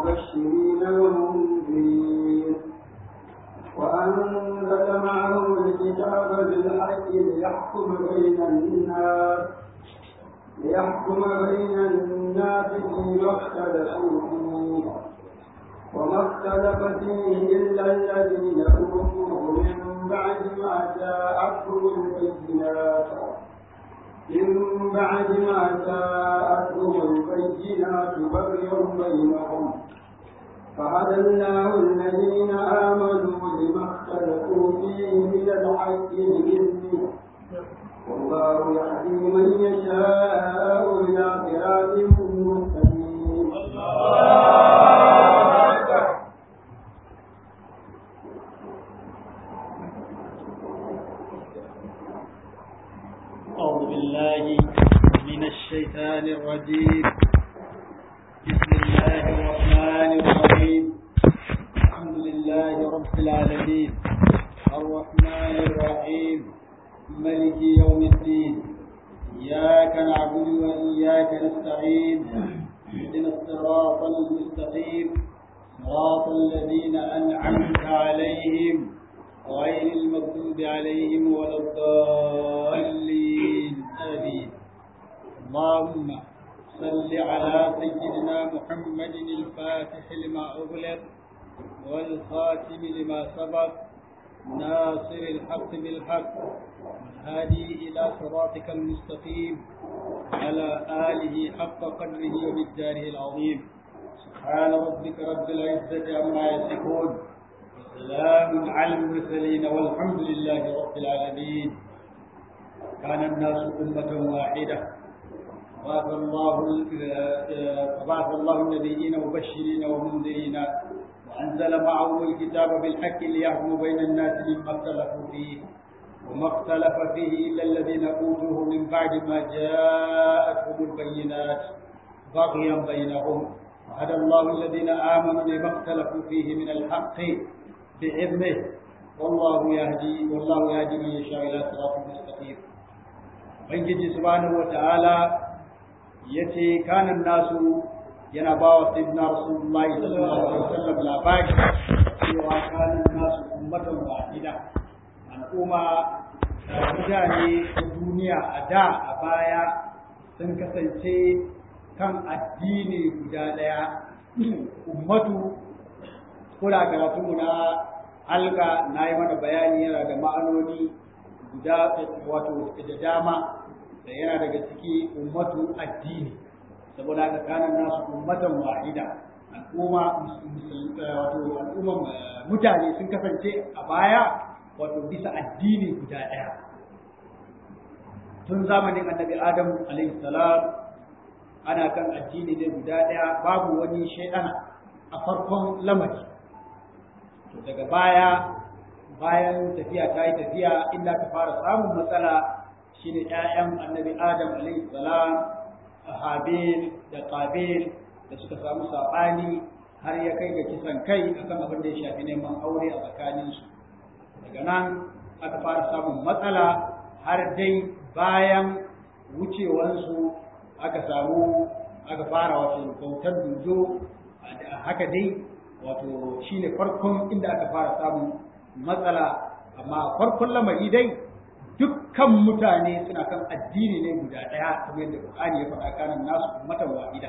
مبشرين ومنذرين وأنزل معهم الكتاب بالحق ليحكم بين الناس ليحكم بين الناس فيما اختلفوا فيه وما اختلف فيه إلا الذين أوتوه من بعد ما جاءتهم البينات من بعد ما جاءتهم البينات بغيا بينهم فهدى الله الذين آمنوا لما اختلفوا فيه من الحق بإذنه والله يهدي من يشاء إلى صراط مستقيم أعوذ بالله من الشيطان الرجيم بسم الله الرحمن الرحيم الحمد لله رب العالمين الرحمن الرحيم ملك يوم الدين إياك نعبد وإياك نستعين اهدنا الصراط المستقيم صراط الذين أنعمت عليهم غير المغضوب عليهم ولا الضالين آمين اللهم صل على سيدنا محمد الفاتح لما أغلق والخاتم لما سبق ناصر الحق بالحق والهادي إلى صراطك المستقيم على آله حق قدره ومقداره العظيم سبحان ربك رب العزة عما يصفون وسلام على المرسلين والحمد لله رب العالمين كان الناس أمة واحدة بعث الله فبعث الله النبيين مبشرين ومنذرين وأنزل معهم الكتاب بالحق ليحكم بين الناس مما اختلفوا فيه وما اختلف فيه إلا الذين أوتوه من بعد ما جاءتهم البينات بغيا بينهم وهدى الله الذين آمنوا لما اختلفوا فيه من الحق بإذنه والله يهدي والله يهدي من يشاء إلى صراط مستقيم Ubangiji subhanahu wa ta'ala ya ce kanan nasu yana ba wa sayyidina Rasulullahi sallallahu alaihi wasallam labari cewa kanan nasu ummatan wahida al'umma mutane da duniya a da a baya sun kasance kan addini guda ɗaya ummatu kula karatunmu na halka na yi mana bayani yana da ma'anoni guda wato da dama da yana daga ciki ummatu addini saboda haka kanan nasu ummatan wahida al'umma wato al'umman mutane sun kasance a baya wato bisa addini guda ɗaya tun zamanin annabi adam alaihi salam ana kan addini ne guda ɗaya babu wani shaidana a farkon lamari to daga baya bayan tafiya ta yi tafiya inda ta fara samun matsala shine ƴaƴan annabi adam alaihi salam habil da qabil da suka samu saɓani har ya kai ga kisan kai akan abin da ya shafi neman aure a tsakaninsu daga nan aka fara samun matsala har dai bayan wucewansu aka samu aka fara wato bautar dodo haka dai wato shine farkon inda aka fara samun matsala amma farkon lamari dai dukkan mutane suna kan addini ne guda ɗaya kamar yadda Qur'ani ya faɗa kanan nasu ummatan wahida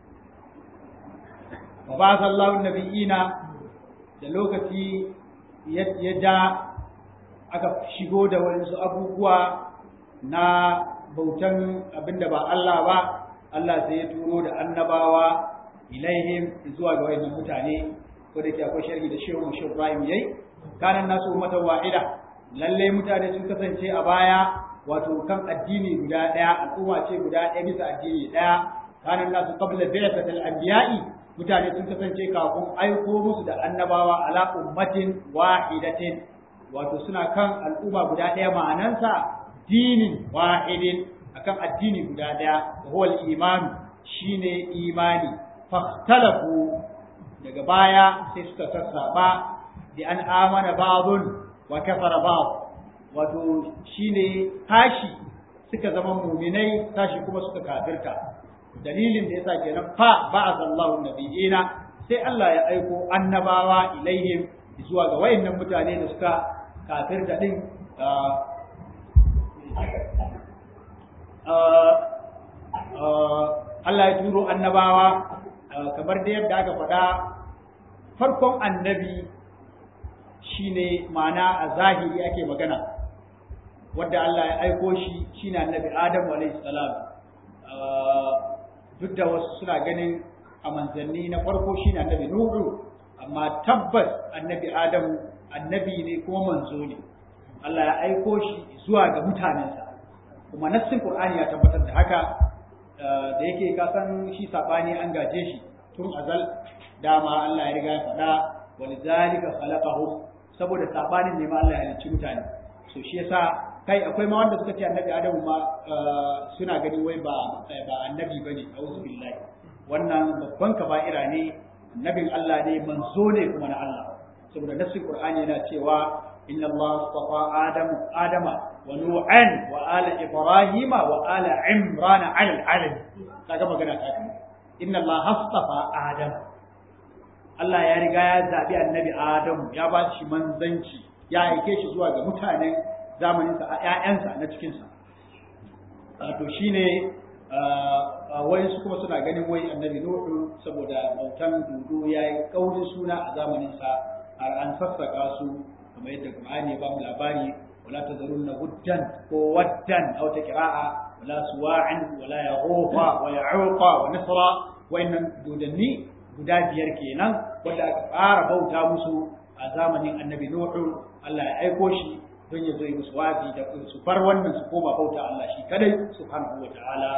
wa ba sallahu nabiyina da lokaci ya ja aka shigo da wasu abubuwa na bautan abinda ba Allah ba Allah sai ya turo da annabawa ilaihim zuwa ga wayannan mutane ko da ke akwai sharhi da shehu mu shehu Ibrahim yayi kanan nasu ummatan wahida lalle mutane sun kasance a baya wato kan addini guda daya al'umma ce guda daya bisa addini daya kanan nasu qabla bi'satil anbiya'i mutane sun kasance kafin aiko musu da annabawa ala ummatin wahidatin wato suna kan al'umma guda daya ma'anansa dinin wahidin akan addini guda daya huwa al-iman shine imani fahtalafu daga baya sai suka sassaba bi an amana ba'dun wa kafara ba'd wato shine tashi suka zama muminai tashi kuma suka kafirta dalilin da yasa kenan fa ba'atha Allahu nabiyina sai Allah ya aiko annabawa ilaihim zuwa ga wayannan mutane da suka kafirta din Allah ya turo annabawa kamar da yadda aka faɗa farkon annabi shine ma'ana a zahiri ake magana wadda Allah ya aiko shi shine annabi Adamu alaihi salam duk da wasu suna ganin a manzanni na farko shine annabi Nuhu amma tabbas annabi Adamu annabi ne kuma manzo ne Allah ya aiko shi zuwa ga mutanensa kuma nassin Qur'ani ya tabbatar da haka da yake ka san shi sabani an gaje shi tun azal dama Allah ya riga ya faɗa walidhalika khalaqahu saboda sabanin ne ma Allah ya halicci mutane so shi yasa kai akwai ma wanda suka ce annabi Adamu ma suna gani wai ba ba annabi bane auzu billahi wannan babban kaba'ira ne annabin Allah ne manzo ne kuma na Allah saboda nassin Qur'ani yana cewa inna Allah astafa Adamu Adama wa Nu'an wa ala Ibrahim wa ala Imran ala alamin kaga magana ta kai inna Allah astafa Adam Allah ya riga ya zabi annabi Adamu ya ba shi manzanci ya aike shi zuwa ga mutanen zamaninsa a ‘ya'yansa na cikinsa. To shi ne wai su kuma suna ganin wai annabi Nuhu saboda bautan dudu ya yi ƙaurin suna a zamaninsa har an sassaka su kamar yadda Qur'ani ya ba mu labari wala tazarunna huddan ko waddan aw ta qira'a wala suwa'an wala yaghufa wa ya'uqa wa nasra wayannan dodanni guda biyar kenan wanda aka fara bauta musu a zamanin annabi Nuhu Allah ya aiko shi don ya zo yi musu wazi da su far wannan su koma bauta Allah shi kadai subhanahu wa ta'ala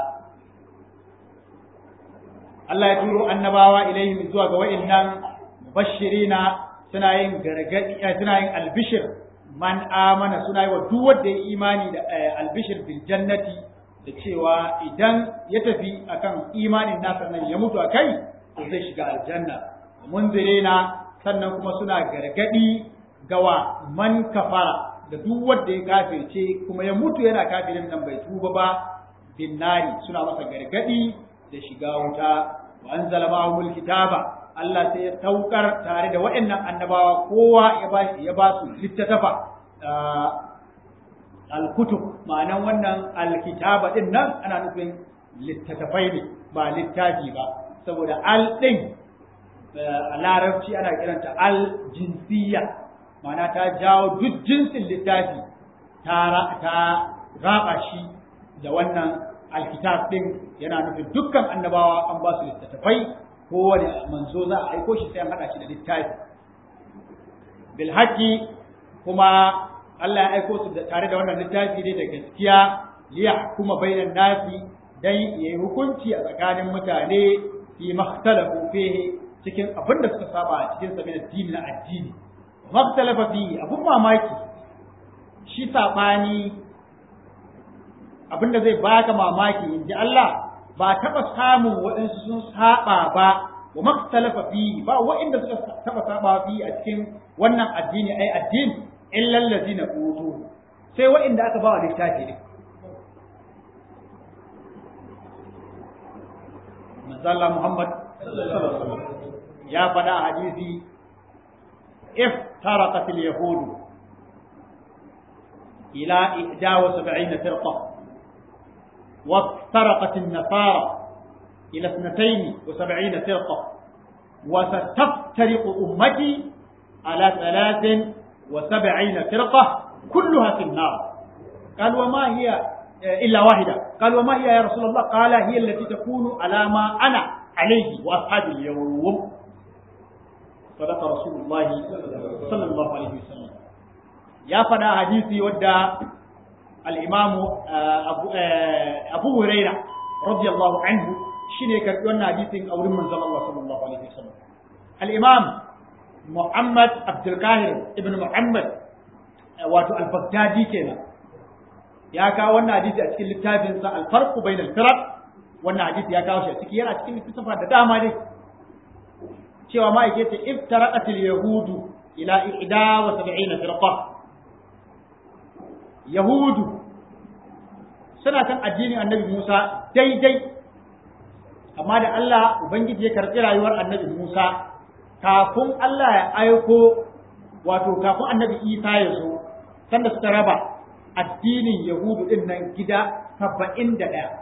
Allah ya turo annabawa ilaihim zuwa ga wa'annan mubashirina suna yin gargadi suna yin albishir man amana suna yi wa duk wanda ya imani da albishir bil jannati da cewa idan ya tafi akan imanin nasa nan ya mutu akai to zai shiga aljanna munzirina sannan kuma suna gargadi gawa man kafara da duk wanda ya kafirce kuma ya mutu yana kafirin nan bai tuba ba binnari suna masa gargadi da shiga wuta wa anzala ma'ahumul kitaba Allah sai ya saukar tare da waɗannan annabawa kowa ya ba ya ba su littattafa al-kutub ma'anan wannan al-kitaba din nan ana nufin littattafai ne ba littafi ba saboda al din a larabci ana kiranta al-jinsiyya ma'ana ta jawo duk jinsin littafi ta raba shi da wannan alkitab din yana nufin dukkan annabawa an ba su littattafai kowane manzo za a aiko shi sai an haɗa shi da littafi bil kuma Allah ya aiko su tare da wannan littafi ne da gaskiya liya kuma bainan nasi dan yayi hukunci a tsakanin mutane fi makhtalafu fihi cikin abin da suka saba a cikin sa addini na addini makhtalafa fihi abun mamaki shi sabani abinda zai baka mamaki in ji Allah ba taɓa samun waɗansu sun saba ba wa maktalafa fi ba waɗanda suka taɓa saba fi a cikin wannan addini ai addini illal ladina utu sai waɗanda aka ba wa littafi ne manzalla Muhammad ya faɗa a hadisi iftaraqat al-yahud ila 71 firqa وافترقت النصارى إلى اثنتين وسبعين فرقة وستفترق أمتي على ثلاث وسبعين فرقة كلها في النار قال وما هي إلا واحدة قال وما هي يا رسول الله قال هي التي تكون على ما أنا عليه وأصحابي اليوم صدق رسول الله صلى الله عليه وسلم يا فدا حديثي ودى الإمام أبو, أبو هريرة رضي الله عنه شنو كان حديث أو من الله صلى الله عليه وسلم الإمام محمد عبد القاهر ابن محمد واتو البغدادي كنا يا كاو wannan hadisi a cikin littafin sa al-farq bain al-firaq wannan hadisi ya kawo shi a ciki yana cikin littafin da dama dai cewa ma yake ce iftaraqat al-yahudu ila 71 firqa Yahudu suna kan addinin annabi Musa daidai, amma da Allah Ubangiji ya karɓi rayuwar annabi Musa kafin Allah ya aiko wato kafin annabi Isa ya zo sanda suka raba addinin Yahudu din nan gida saba'in da ɗaya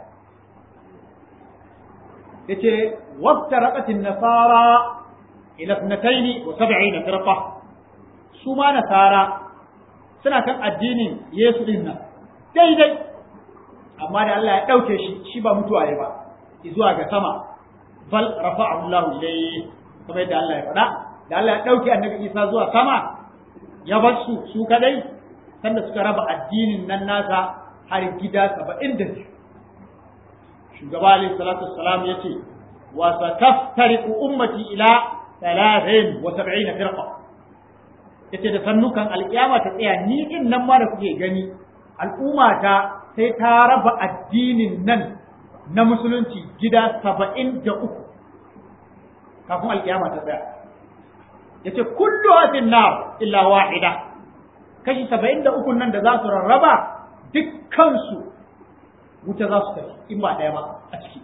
ya ce wata raƙatin nasara ila sunataini wa saba'ina firqa su ma nasara suna kan addinin Yesu din nan daidai amma da Allah ya ɗauke shi shi ba mutuwa ya ba zuwa ga sama bal rafa'ahu Allah ilayhi kamar yadda Allah ya faɗa da Allah ya ɗauke annabi Isa zuwa sama ya bar su su kadai sanda suka raba addinin nan nasa har gida saba'in da biyu shugaba alaihi salatu wassalam ya ce wa sataftariqu ummati ila thalathin wa sab'ina firqa yace da sannukan alƙiyama ta tsaya ni din nan ma da kuke gani al'umma ta sai ta raba addinin nan na musulunci gida saba'in da uku kafin alƙiyama ta tsaya yace kullu hadin nar illa wahida kashi saba'in da uku nan da za su rarraba dukkansu wuta za su tafi in ba ɗaya ba a ciki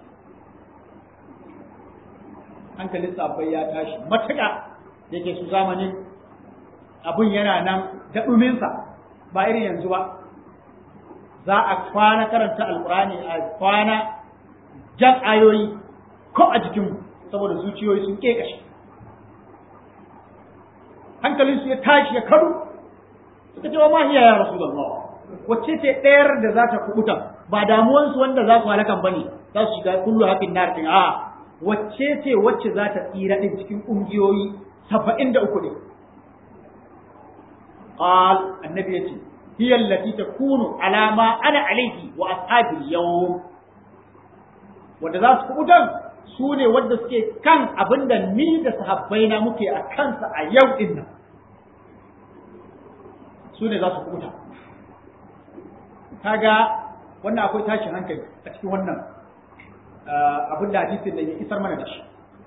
hankalin sabbai ya tashi matuƙa da ke su zamanin abin yana nan da ɗuminsa ba irin yanzu ba za a kwana karanta alƙurani a kwana jan ayoyi ko a jikinmu saboda zuciyoyi sun ƙeƙashe hankalinsu ya tashi ya kadu suka ce wa ma hiya ya rasulullah wacce ce ɗayar da za ta kubuta ba damuwansu wanda za su halakan bane za su shiga kullu hakin nar din a wacce ce wacce za ta tsira din cikin ƙungiyoyi saba'in da uku ne qal annabi yace hiya allati takunu ala ma ana alayhi wa ashabi yawm wanda za su kubutan su ne wanda suke kan abinda ni da sahabbaina muke a kansa a yau din nan su ne za su kubuta kaga wannan akwai tashin hankali a cikin wannan abin da hadisin da ya isar mana da shi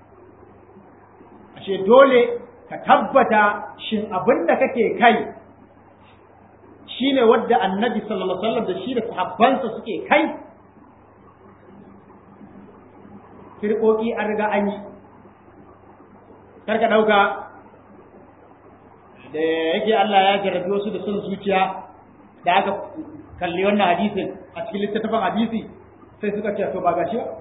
ashe dole ka tabbata shin abin da kake kai shine wadda annabi sallallahu alaihi wasallam da shi da sahabbansa suke kai firƙoƙi an riga an yi karka ɗauka da yake Allah ya jarrabi wasu da son zuciya da aka kalli wannan hadisin a cikin littattafan hadisi sai suka ce to ba gashi ba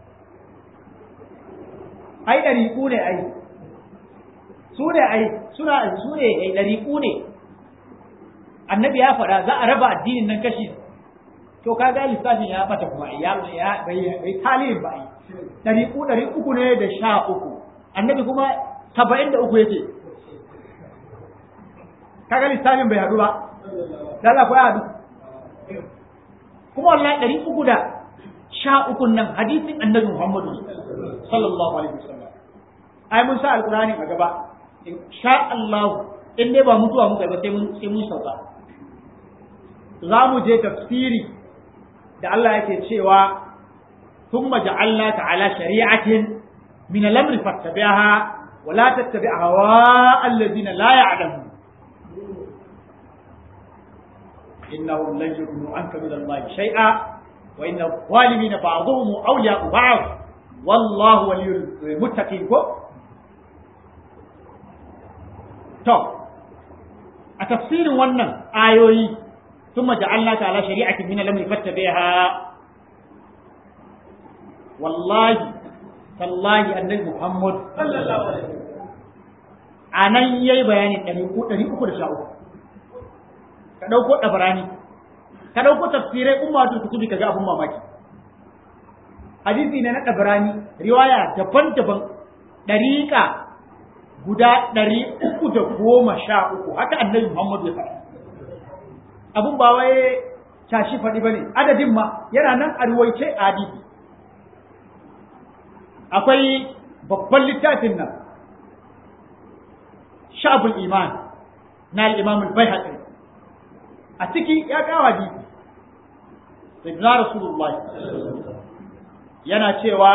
ai ɗariƙu ne ai su ne ai suna su ne ai ɗariƙu ne annabi ya faɗa za a raba addinin nan kashi to kaga lissafin ya bata kuma ya ya bai talibin ba ai ɗariƙu ɗari uku ne da sha uku annabi kuma saba'in da uku yake kaga lissafin bai haɗu ba da Allah ko ya haɗu kuma wallahi ɗari uku da sha uku nan hadisin annabi Muhammadu sallallahu alaihi wasallam ai mun sa alqur'ani a gaba in sha Allah in dai ba mutuwa muka ba sai mun sai mun sauka za mu je tafsiri da Allah yake cewa ثم جعلناك على شريعة من الأمر فاتبعها ولا تتبع هواء الذين لا يعلمون إنهم لن يغنوا عنك من الله شيئا وإن الظالمين بعضهم أولياء بعض والله ولي المتقين to a tafsirin wannan ayoyi ثم جعلناك على شريعة من الأمر فاتبعها والله تالله النبي محمد صلى الله عليه وسلم anan yayi bayani ɗari uku ɗari uku da sha uku ka ɗauko ɗabarani ka ɗauko tafsirai ummatul kutubi ka ga abun mamaki hadisi ne na ɗabarani riwaya daban-daban ɗariƙa guda ɗari uku da goma sha uku haka annabi muhammadu ya faɗa abun ba wai tashi faɗi ba ne adadin ma yana nan a ruwaice a hadisi akwai babban littafin nan sha'abul iman na al-imam al-baihaqi a ciki ya kawo hadisi sayyidina rasulullah yana cewa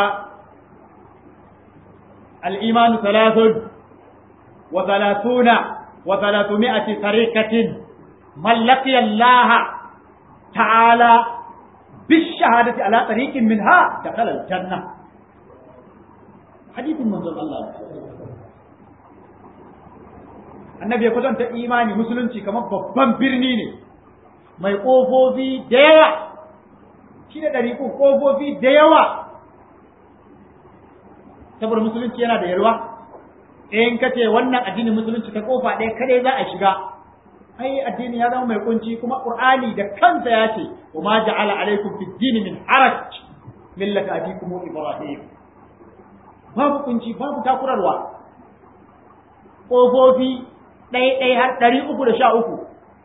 al-iman thalathun wa thalathuna wa thalathumiyati tariqatin من لقي الله تعالى بالشهادة على طريق منها دخل الجنة حديث من الله annabi ya kwatanta imani musulunci kamar babban birni ne mai ƙofofi da yawa shi da ɗari ƙofofi da yawa saboda musulunci yana da yalwa in ka ce wannan addinin musulunci ta kofa ɗaya kadai za a shiga ai addini ya zama mai kunci kuma qur'ani da kansa ya ce wa ma ja'ala alaikum fid din min haraj millata abikum ibrahim babu kunci babu takurarwa ƙofofi ɗai-ɗai har ɗari uku da sha uku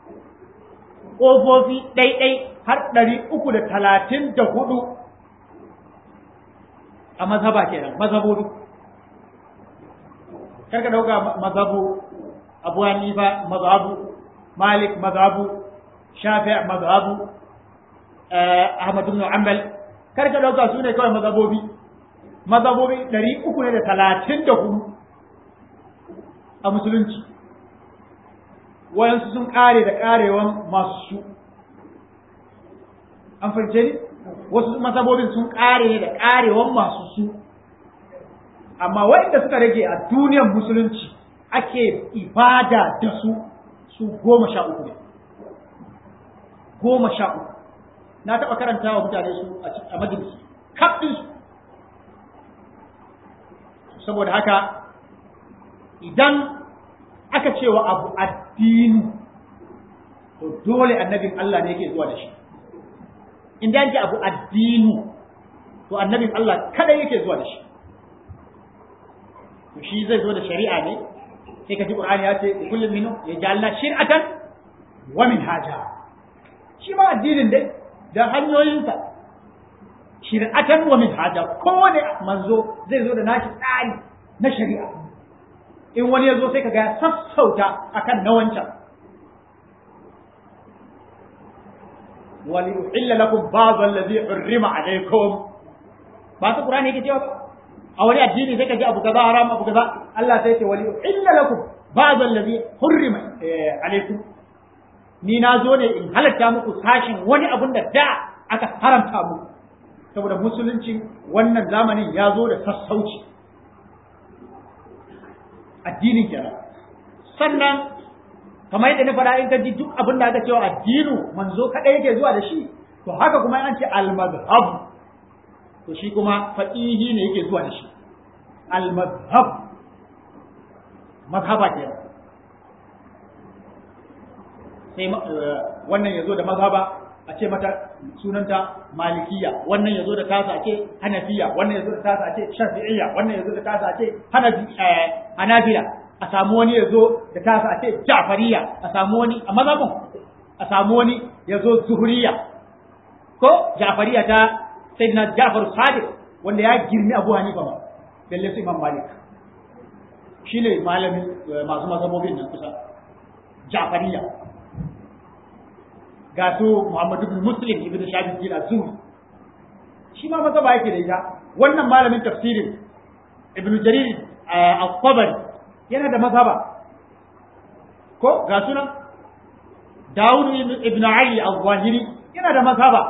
ƙofofi ɗai-ɗai har ɗari uku da talatin da hudu a mazhaba kenan mazhabobi karka ɗauka mazhabu abu hanifa mazhabu malik mazhabu shafi mazhabu ahmad ibn hanbal karka ɗauka su ne kawai mazhabobi mazhabobi ɗari uku ne da talatin da hudu a musulunci wayansu sun ƙare da ƙarewan masu su an fahimce ni wasu mazhabobin sun ƙare ne da ƙarewan masu su amma wanda suka rage a duniyar musulunci ake ibada da su su goma sha uku ne goma sha uku na taɓa karanta wa mutane su a majalisi kaɗin su saboda haka idan aka cewa abu addini to dole annabin Allah ne yake zuwa da shi in da abu addini to annabin Allah kada yake zuwa da shi to shi zai zo da shari'a ne sai ka ji Qur'ani ya ce kullum minu ya ja'alna shir'atan wa minhaja shi ma addinin dai da hanyoyinsa shir'atan wa minhaja kowane manzo zai zo da nashi tsari na shari'a in wani ya zo sai ka ga sassauta akan na wancan wali uhilla lakum ba'd allazi hurrima alaykum ba ta qur'ani yake cewa a wani addini sai ka ji abu kaza haram abu kaza Allah sai ce wali uhilla lakum ba'd allazi hurrima alaykum ni na zo ne in halatta muku sashin wani abun da da aka haramta muku saboda musulunci wannan zamanin ya zo da sassauci addinin kenan sannan kamar yadda na faɗa in ka ji duk abin da aka cewa addinu manzo kaɗai yake zuwa da shi to haka kuma an ce al-madhhab to shi kuma faqihi ne yake zuwa da shi al-madhhab mazhaba kenan sai wannan yazo da mazhaba a ce mata sunanta malikiya wannan yazo da tasa a ce hanafiya wannan yazo da tasa a ce shafi'iyya wannan yazo da tasa a ce hanafi hanafila a samu wani yazo da tasa a ce ja'fariya a samu wani a mazhabin a samu wani yazo zuhuriya ko ja'fariya ta sayyidina Ja'far Sadiq wanda ya girmi Abu Hanifa ba balle su Imam Malik shine malamin masu mazhabobin nan kusa Ja'fariya ga su Muhammad ibn Muslim ibn Shabi bin Azuri shi ma maza ba yake da ita wannan malamin tafsirin Ibn Jarir al-Tabari yana da mazhaba ko ga sunan Dawud ibn Ali al-Zahiri yana da mazhaba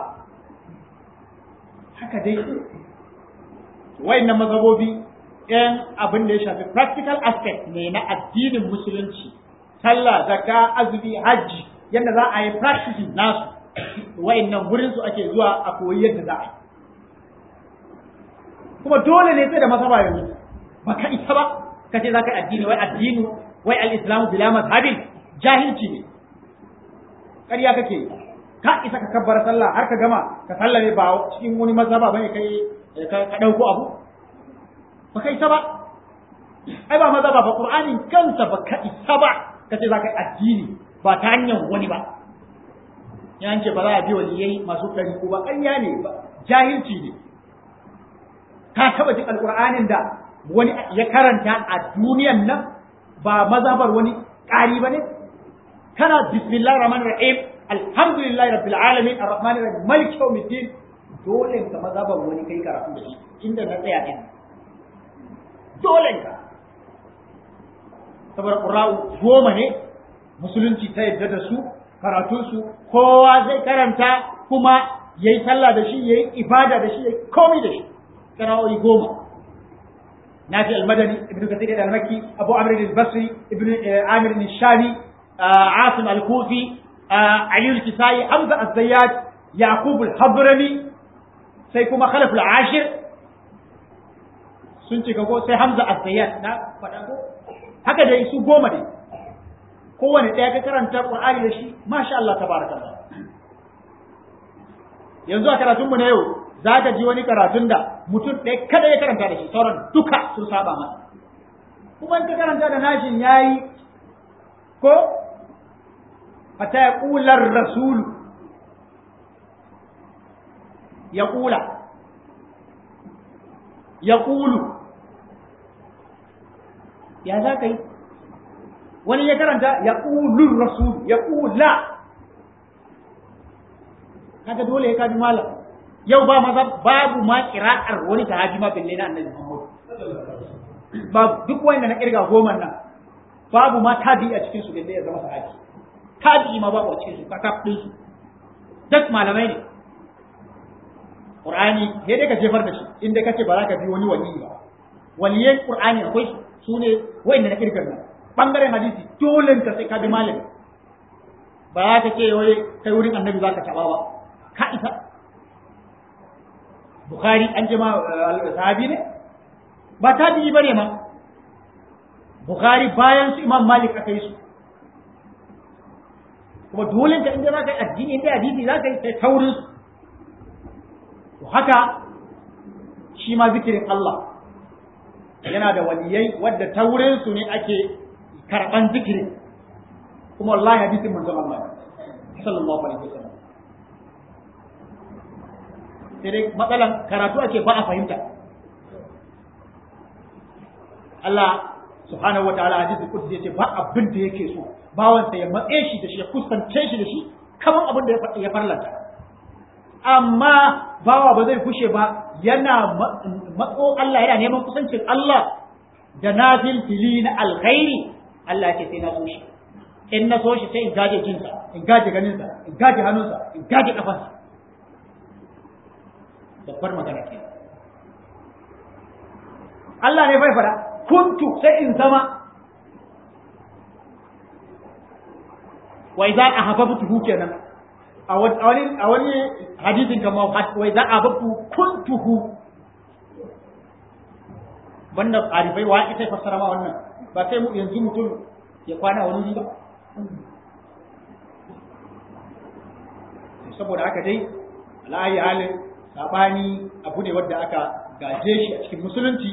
haka dai wayannan mazhabobi ɗayan abin da ya shafi practical aspect ne na addinin musulunci sallah zakka azumi hajji yadda za a yi practicing nasu wayannan wurin su ake zuwa a koyi yadda za a yi kuma dole ne sai da masaba yanzu ba ka isa ba ka ce za ka yi addini wai addini wai al-islamu bila mazhabin jahilci ne ƙarya kake ka isa ka kabbar sallah har ka gama ka sallame ba cikin wani mazhaba bane kai ka dauko abu ba ka isa ba ai ba mazhaba ba qur'anin kansa ba ka isa ba kace za ka yi addini ba ta hanyar wani ba ya ce ba za a bi waliyai masu kari ko ba ƙarya ne ba jahilci ne ka taba jin alƙur'anin da wani ya karanta a duniyan nan ba mazhabar wani ƙari ba ne kana bismillah rahman rahim alhamdulillah rabbil alamin arrahman rahim malik yawmiddin dole ka mazhabar wani kai karatu da shi inda na tsaya din dole ka saboda qur'u goma ne musulunci ta yadda da su karatunsu kowa zai karanta kuma yayi sallah da shi yayi ibada da shi yayi komai da shi kira'o'i goma nafi al-madani ibnu kathir al-makki abu amr al-basri ibnu amir al-shami asim al-kufi ali al-kisai hamza az-zayyad yaqub al-hadrami sai kuma khalaf al-ashir sun cika ko sai hamza az-zayyad na faɗa ko haka dai su goma ne kowane ɗaya ka karanta qur'ani da shi masha Allah tabarakallah yanzu a karatunmu na yau za ka ji wani karatun da mutum ɗaya kada ya karanta da shi sauran duka sun saba masa kuma in ka karanta da nashin yayi ko fata ya ƙular rasulu ya ƙula ya ƙulu ya za ka yi wani ya karanta ya ƙulun rasulu ya ƙula kaga dole ya kaji malam yau ba maza babu ma kira'ar wani sahabi ma bille na annabi Muhammad ba duk wanda na kirga goma nan babu ma tabi a cikin su bille ya zama sahabi tabi ma babu a cikin su kakaf din su duk malamai ne Qur'ani sai dai ka jefar da shi inda kace ba za ka bi wani wali ba waliyan Qur'ani akwai su ne wanda na kirga nan bangaren hadisi dole ka sai ka bi malami ba za ka ce wai kai wurin annabi za ka taba ba ka isa Bukhari an ce ma sahabi ne ba tabi'i bane ma Bukhari bayan su Imam Malik aka yi su kuma dole ka inda za ka yi addini inda hadisi za ka yi sai taurin su to haka shi ma zikirin Allah yana da waliyai wadda taurin su ne ake karban zikirin kuma wallahi hadisin manzon Allah sallallahu alaihi wasallam sai dai matsalan karatu ake ba a fahimta Allah subhanahu wa ta'ala hadisi kudus yace ba abin da yake so bawan sa ya matse shi da shi ya kusance shi da shi kaman abin da ya farlanta amma bawa ba zai kushe ba yana matso Allah yana neman kusancin Allah da nafil fili na alkhairi Allah ce sai na so shi in na so shi sai in gaje jinsa in gaje ganinsa in gaje hannunsa in gaje kafansa babbar magana ke Allah ne bai fada kuntu sai in zama wa idza ahabbtuhu kenan a wani a wani hadisin kamar wa idza ahabbtu kuntuhu banda arifai wa ita fassara ma wannan ba sai yanzu mutum ya kwana wani ba saboda haka dai ala'ayi halin sabani abu ne wadda aka gaje shi a cikin musulunci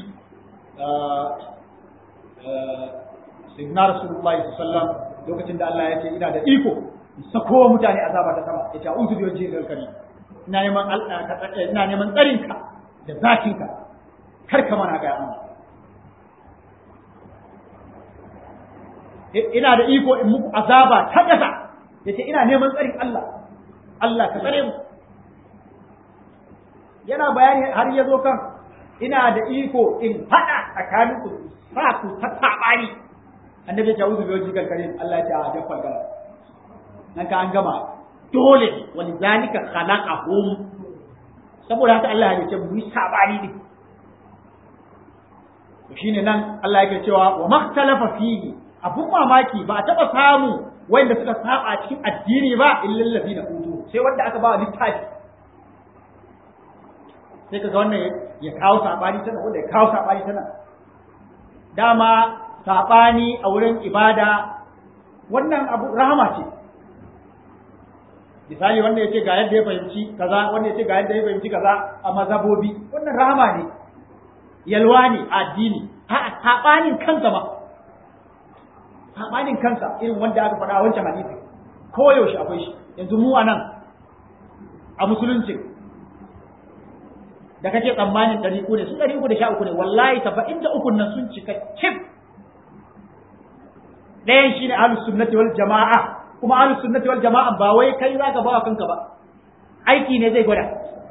sayyidina rasulullahi sallam lokacin da Allah ya ce ina da iko in sako mutane azaba ta sama ya ce a'udhu bi wajhil karim ina neman ina neman tsarin ka da zatin ka kar ka mana ga amma ina da iko in muku azaba ta kasa yace ina neman tsarin Allah Allah ka tsare mu yana bayani har ya zo kan ina da iko in haɗa tsakanin ku sa ku ta tabani annabi ya wuzu biyo jikan karim Allah ya ta jaffal gara nan ka an gama dole wani zalika khalaqahum saboda haka Allah ya ce mu yi sabani ne to shine nan Allah yake cewa wa maktalafa fihi abun mamaki ba a taba samu wanda suka saba cikin addini ba illal ladina utu sai wanda aka ba littafi sai kaga wannan ya kawo sabani tana wanda ya kawo sabani tana dama sabani a wurin ibada wannan abu rahama ce misali wanda ya ce ga yadda ya fahimci kaza wanda ya ce ga yadda ya fahimci kaza a mazhabobi wannan rahama ne yalwa ne a addini a sabanin kansa ma sabanin kansa irin wanda aka faɗa a wancan hadisi ko yaushe akwai shi yanzu mu anan a musulunci da kake tsammanin ɗari uku ne su ɗari uku da sha uku ne wallahi saba'in da uku nan sun cika cif ɗayan shine ahlus sunnati wal jama'a kuma ahlus sunnati wal jama'a ba wai kai zaka ba kanka ba aiki ne zai gwada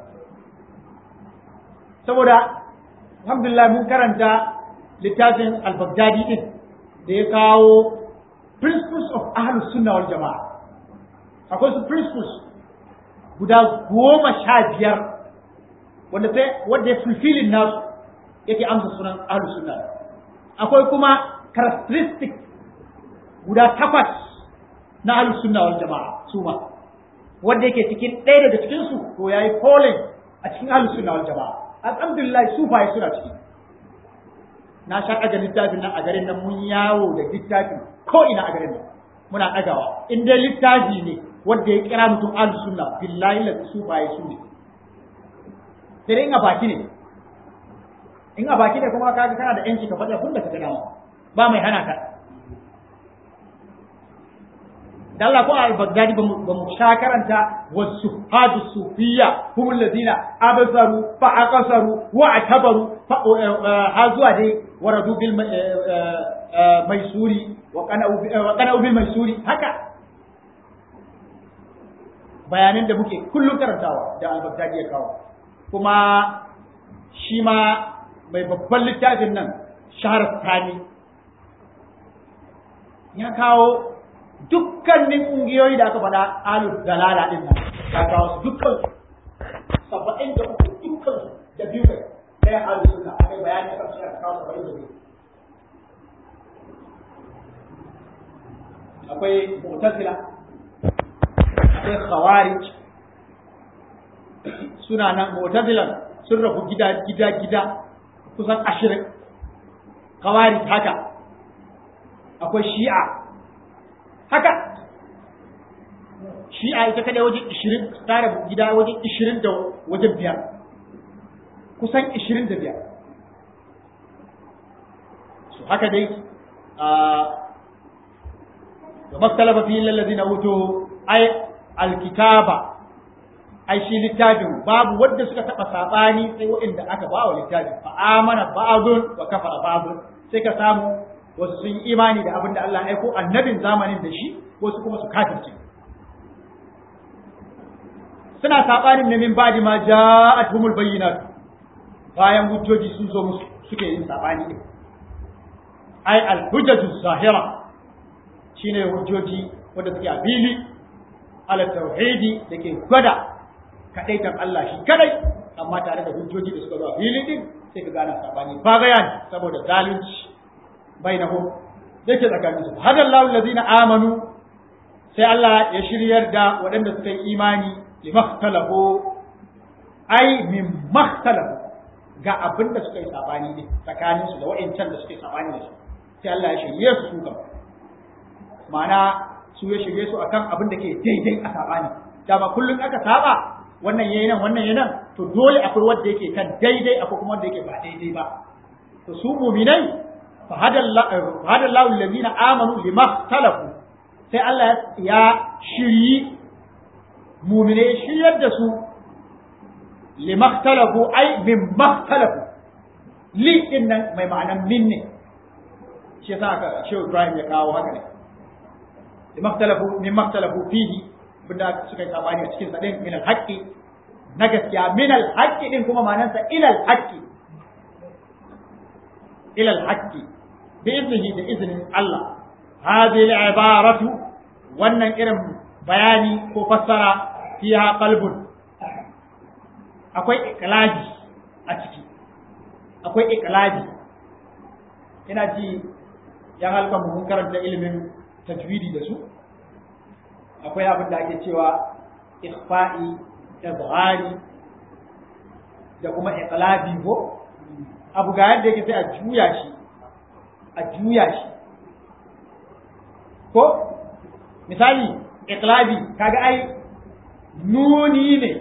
saboda alhamdulillah mun karanta littafin al-baghdadi din da ya kawo principles of ahlus sunna wal jama'a akwai su principles guda goma sha biyar wanda sai wanda ya fulfilling nasu yake amsa sunan ahlus sunna akwai kuma characteristic guda takwas na ahlus sunna wal jama'a su ma wanda yake cikin ɗaya daga cikin su to yayi calling a cikin ahlus sunna wal jama'a alhamdulillah sufaye suna ciki na sha ɗaga littafin nan a garin nan mun yawo da littafin ko ina a garin nan muna ɗagawa in dai littafi ne wanda ya kira mutum ahlus sunna billahi la sufaye su ne sai dai in a baki ne in a baki ne kuma kaga kana da yanci ka faɗi abin da ka ga dama ba mai hana ka da Allah ko al-Baghdadi ba mu sha karanta wasu hadu sufiya hum allazina absaru fa aqsaru wa atabaru ha zuwa dai waradu bil maisuri wa qana'u bil maisuri haka bayanan da muke kullum karantawa da al-Baghdadi ya kawo kuma shi ma mai babban littafin nan shahar tani ya kawo dukkanin ƙungiyoyi da aka faɗa alu dalala ɗin nan ya kawo su dukkan saba'in da uku dukkan su da biyu kai ɗayan alu suna akai bayani akan shi aka kawo saba'in da biyu akwai mu'tazila akwai khawarij suna nan mu'tazilan sun rabu gida gida gida kusan ashirin khawarij haka akwai shi'a haka shi'a ita kadai wajen ishirin tare gida wajen ishirin da wajen biyar kusan ishirin da biyar su haka dai da maktalafa fi lallazi na wuto ai alkitaba ai shi littafin babu wadda suka taɓa saɓani sai waɗanda aka ba wa littafin fa amana ba'dun wa kafara ba'dun sai ka samu wasu sun yi imani da abin da Allah ya aiko annabin zamanin da shi wasu kuma su kafirce suna saɓanin ne min ba'di ma ja'atuhumul bayyinat bayan hujjoji sun zo musu suke yin saɓani din ai al-hujjatu zahira shine hujjoji wanda suke a fili ala tauhidi da ke gwada kadaitan Allah shi kadai amma tare da hujjoji da suka zo a fili din sai ka gana sabani ba bayani saboda zalunci bainahum yake tsakanin su hada Allahu allazina amanu sai Allah ya shiryar da waɗanda suka yi imani limakhtalahu ai min makhtalafu ga abin da suka yi sabani din tsakanin su da wa'ancan da suka yi sabani da su sai Allah ya shirye su su gaba ma'ana su ya shirye su akan abin da ke daidai a sabani dama kullum aka saba wannan yayi nan wannan yayi nan to dole akwai wanda yake kan daidai akwai kuma wanda yake ba daidai ba to su mu'minai fa hadallahu allazina amanu lima talafu sai Allah ya shiryi mu'minai shiryar da su lima talafu ai min talafu li din nan mai ma'anan min ne shi yasa aka Shehu Ibrahim ya kawo haka ne lima talafu min talafu fihi bunda suka yi sabani a cikin sadin min alhaqi na gaskiya min alhaqi din kuma ma'anarsa ila alhaqi ila alhaqi bi iznihi da iznin Allah hadhihi al'ibaratu wannan irin bayani ko fassara fiha qalbun akwai iqlabi a ciki akwai iqlabi ina ji yan halkan mun karanta ilimin tajwidi da su akwai abin da ake cewa ikhfa'i izhari da kuma iqlabi ko abu ga yadda yake sai a juya shi a juya shi ko misali iqlabi kaga ai nuni ne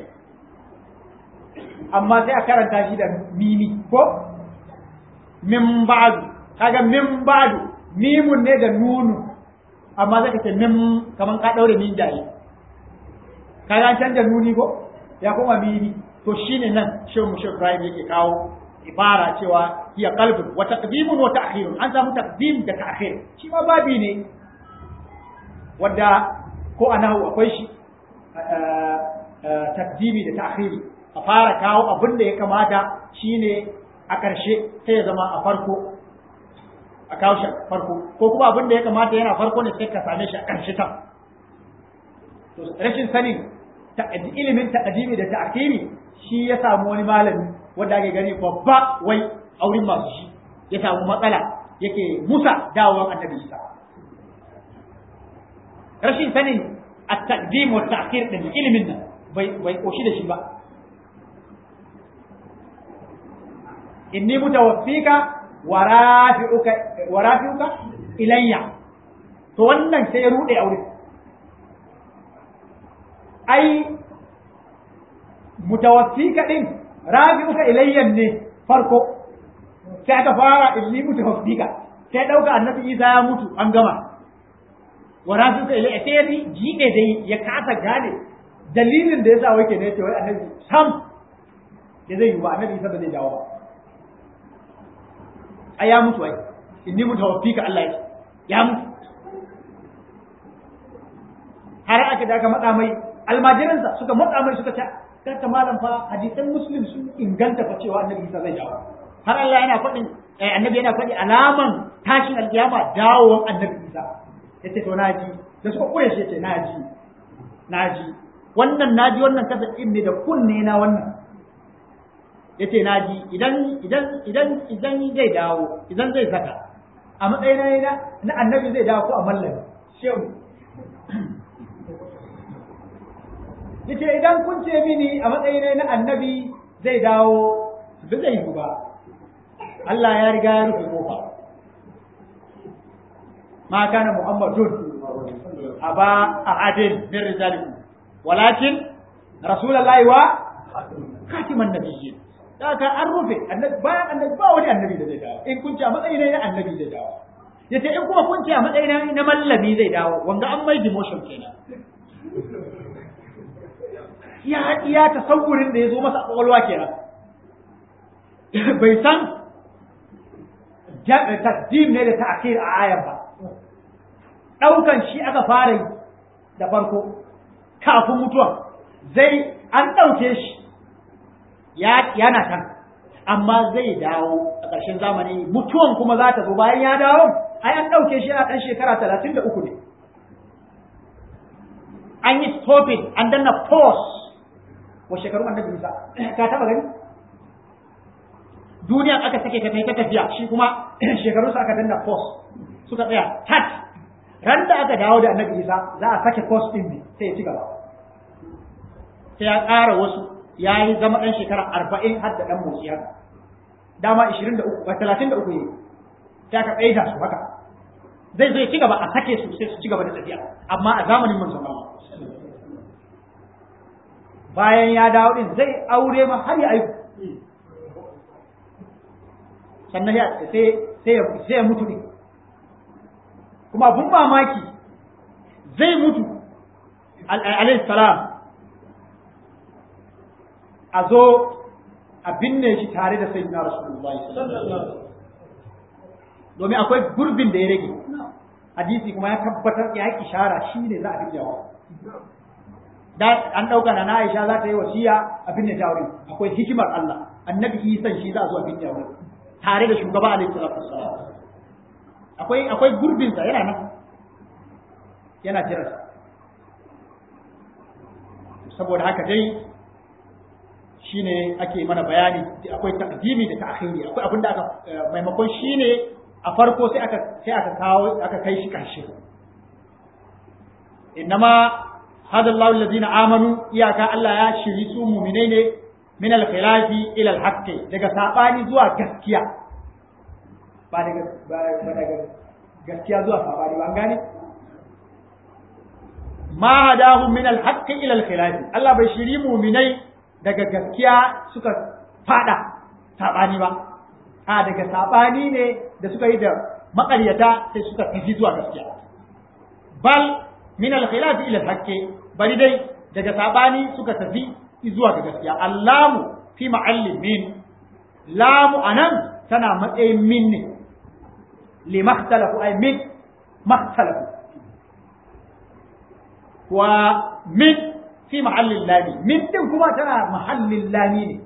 amma sai a karanta shi da mimi ko min ba'du kaga min ba'du mimun ne da nunu amma zaka ce min kaman ka daure min jaye kaga an canja nuni ko ya koma mimi to shine nan shehu mushe Ibrahim yake kawo ibara cewa hiya qalbun wa taqdimun wa ta'khirun an samu taqdim da ta'khir shi ma babi ne wanda ko anahu akwai shi taqdimi da ta'khiri a fara kawo abin da ya kamata shine a ƙarshe sai ya zama a farko a kawo shi farko ko kuma abin da ya kamata yana farko ne sai ka same shi a ƙarshe ta to rashin sanin ilimin ta'adimi da ta'akiri shi ya samu wani malami wanda ake gani babba wai auren masu shi ya samu matsala yake musa dawowar annabi isa rashin sanin at-taqdim wa ta'khir din ilimin nan bai bai koshi da shi ba inni mutawaffika wa rafi'uka wa rafi'uka ilayya to wannan sai ya rude aure ai mutawaffika din rafi'uka ilayya ne farko sai aka fara inni mutawaffika sai dauka annabi Isa ya mutu an gama wa rafi'uka ilayya sai ya jide dai ya kasa gane dalilin da yasa wake ne ce wai annabi sam da zai yi ba annabi Isa ba zai dawo ba ai ya mutu ai inni mutawaffika Allah ya ya mutu har aka da aka matsa mai almajiransa suka matsa mai suka ce kanta malam fa hadisan muslim sun inganta fa cewa annabi Isa zai dawo har Allah yana faɗin annabi yana faɗi alaman tashin alkiyama dawowar annabi Isa yace to naji da suka kure shi yace naji naji wannan naji wannan tabbacin ne da kunne na wannan yace naji idan idan idan idan zai dawo idan zai saka a matsayin na na annabi zai dawo ko a mallami shehu yace idan kun ce mini a matsayin na annabi zai dawo ba zai yi ba Allah ya riga ya rufe kofa ma kana muhammadun aba ahadin min rijalikum walakin rasulullahi wa khatiman nabiyyin da ka an rufe annabi bayan annabi ba wani annabi da zai dawo in kun ce a matsayin na annabi zai dawo yace in kuma kun ce a matsayin na mallami zai dawo wanga an mai demotion kenan ya iya tasawurin da ya zo masa kwakwalwa kenan bai san tasdim ne da ta'khir a ayan ba daukan shi aka fara yi da farko kafin mutuwa zai an dauke shi ya yana kan amma zai dawo a ƙarshen zamani mutuwan kuma za ta zo bayan ya dawo ai an dauke shi a ɗan shekara talatin da uku ne an yi stopping an danna pause wa shekaru annabi Musa ka taba gani duniya aka sake ta ta tafiya shi kuma shekaru sa aka danna pause suka tsaya tat ran da aka dawo da annabi Isa za a sake pause din ne sai ya ci gaba sai ya ƙara wasu ya yi zama ɗan shekara arba'in har da ɗan motsi haka dama ishirin da uku talatin da uku ne sai aka tsaida su haka zai zai ci gaba a sake su sai su ci gaba da tafiya amma a zamanin manzon Allah bayan ya dawo din zai aure ma har ya aiku sannan ya sai sai sai ya mutu ne kuma abun mamaki zai mutu alayhi salam a zo a binne shi tare da sayyidina rasulullahi domin akwai gurbin da ya rage hadisi kuma ya tabbatar ya yi ishara shi ne za a binne da an ɗauka na Aisha za ta yi wasiya a binne ta wurin akwai hikimar Allah annabi Isa shi za a zo a binne wurin tare da shugaba alaihi salatu wassalam akwai akwai gurbin sa yana nan yana jira saboda haka dai shine ake mana bayani akwai taqdimi da ta'khiri akwai abin da aka maimakon shine a farko sai aka sai aka kawo aka kai shi karshe innama hada Allah alladhina amanu iyaka Allah ya shiri su mu'minai ne min al-khilafi ila al-haqqi daga sabani zuwa gaskiya ba daga ba daga gaskiya zuwa sabani ban gane ma hadahum min al-haqqi ila al-khilafi Allah bai shiri mu'minai daga gaskiya suka fada sabani ba a daga sabani ne da suka yi da maƙaryata sai suka tafi zuwa gaskiya bal min al-khilaf ila al-haqqi bari dai daga sabani suka tafi zuwa ga gaskiya allamu fi ma'allin min lamu anan tana matsayin min ne li makhtalafu ay min makhtalafu wa min fi mahallin lami min din kuma tana mahallin lami ne